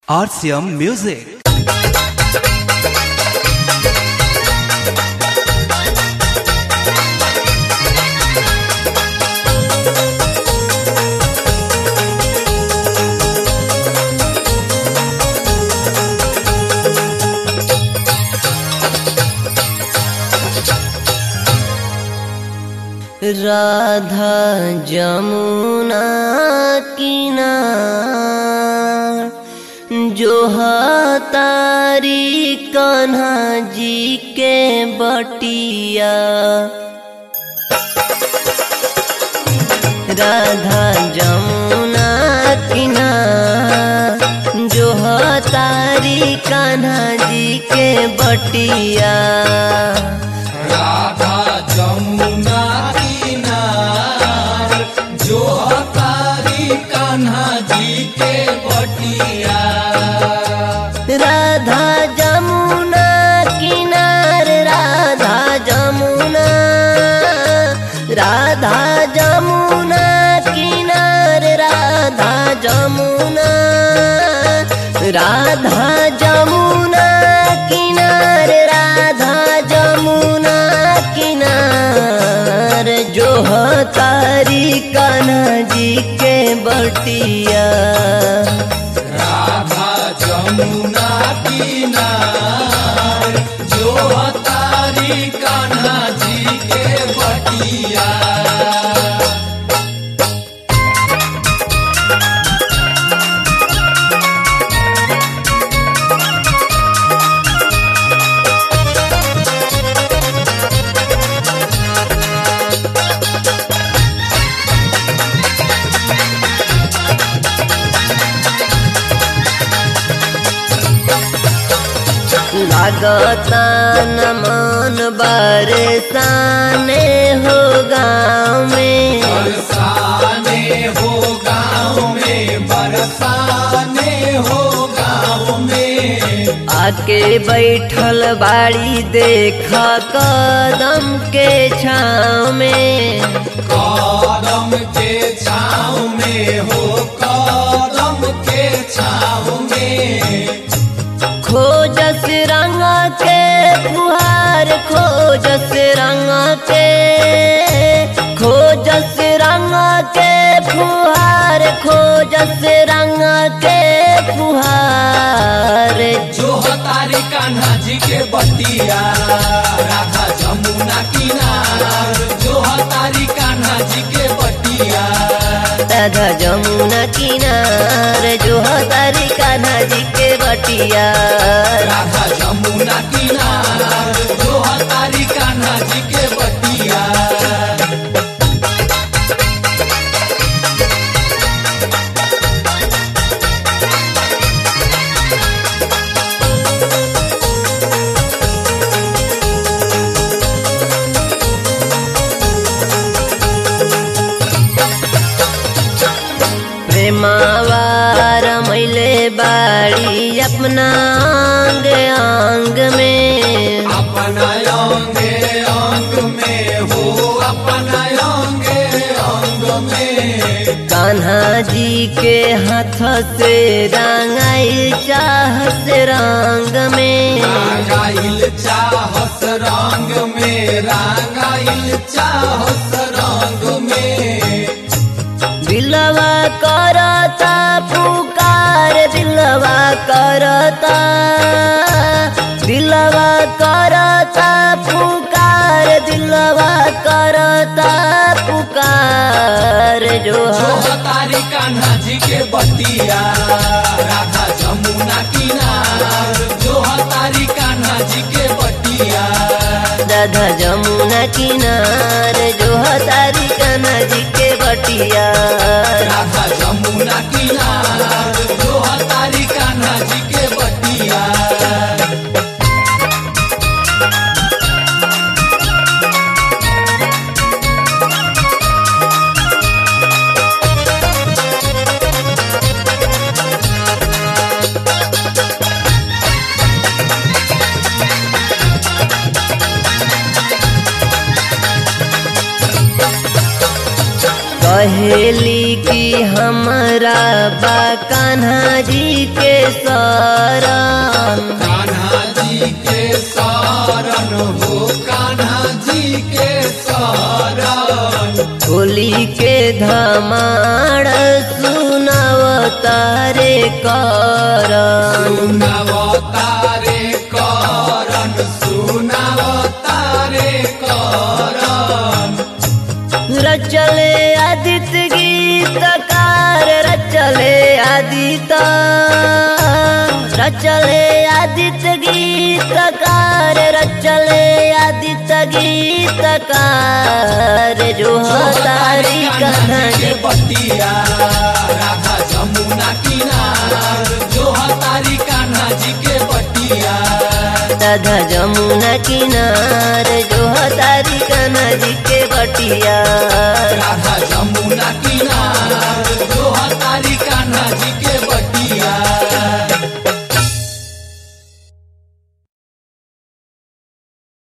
RCM Music. Radha Jamuna किनार जो तारी कान्हा जी के बटिया राधा जमुना किनार जो तारी कान्हा जी के बटिया राधा जमुना किनार जो तारी कान्हा जी के बटिया राधा जमुना किनार राधा जमुना राधा जमुना किनार राधा जमुना राधा जमुना किनार राधा जमुना किनार जो तारी कान्हा जी के बटिया राधा जमुना किनार जो तारी कान्हा जी के बटिया लागता न मन बरसाने हो गाँव में बरसाने हो गाँव में बरसाने हो गाँव में आके बैठल बाड़ी देखा कदम के छाँव में कदम के छाँव में हो कदम के छाँव में खोजस रंग के फुहार खोजस रंग के खोजस रंग के फुहार खोजस रंग के फुहार जो तारी कान्हा जी के बटिया राधा जमुना किनार जो तारी कान्हा जी के बटिया राधा जमुना किनार जो तारी कान्हा जी के बटिया राधा जमुना किनार जो तारी कान्हा जी के बटिया प्रेमावार मैले बाड़ी अपना अंग अंग में अपना अंगे अंग में हो अपना अंगे अंग में कान्हा जी के हाथ से रंगाई चाह से रंग में रागाइल चाहस रंग में रागाइल चाहस रंग में दिलवा करता पुकार दिलवा करता दिलवा करता पुकार दिलवा करता पुकार जो जो तारी कान्हा जी के बटिया राधा जमुना किनार जो तारी कान्हा जी के बटिया राधा जमुना किनार जो तारी कान्हा जी के बटिया राधा जमुना किनार जो तारी कान्हा जी के बटिया कहे कहेली कि हमरा बा कान्हा जी के शरण कान्हा जी के शरण हो कान्हा जी के शरण होली के धमाड़ सुनाव तारे करन सुनावतारे करण सुनावतारे करण रचले आदित्य गीतकार रचले आदित्य रचले आदित्य गीतकार रचले आदित्य गीतकार जो तारी कन्हा के बटिया राधा जमुना किनार जो हतारी कान्हा जी के बटिया राधा जमुना किनार जो तारी कन्हा जी के बटिया राधा जमुना किनार जो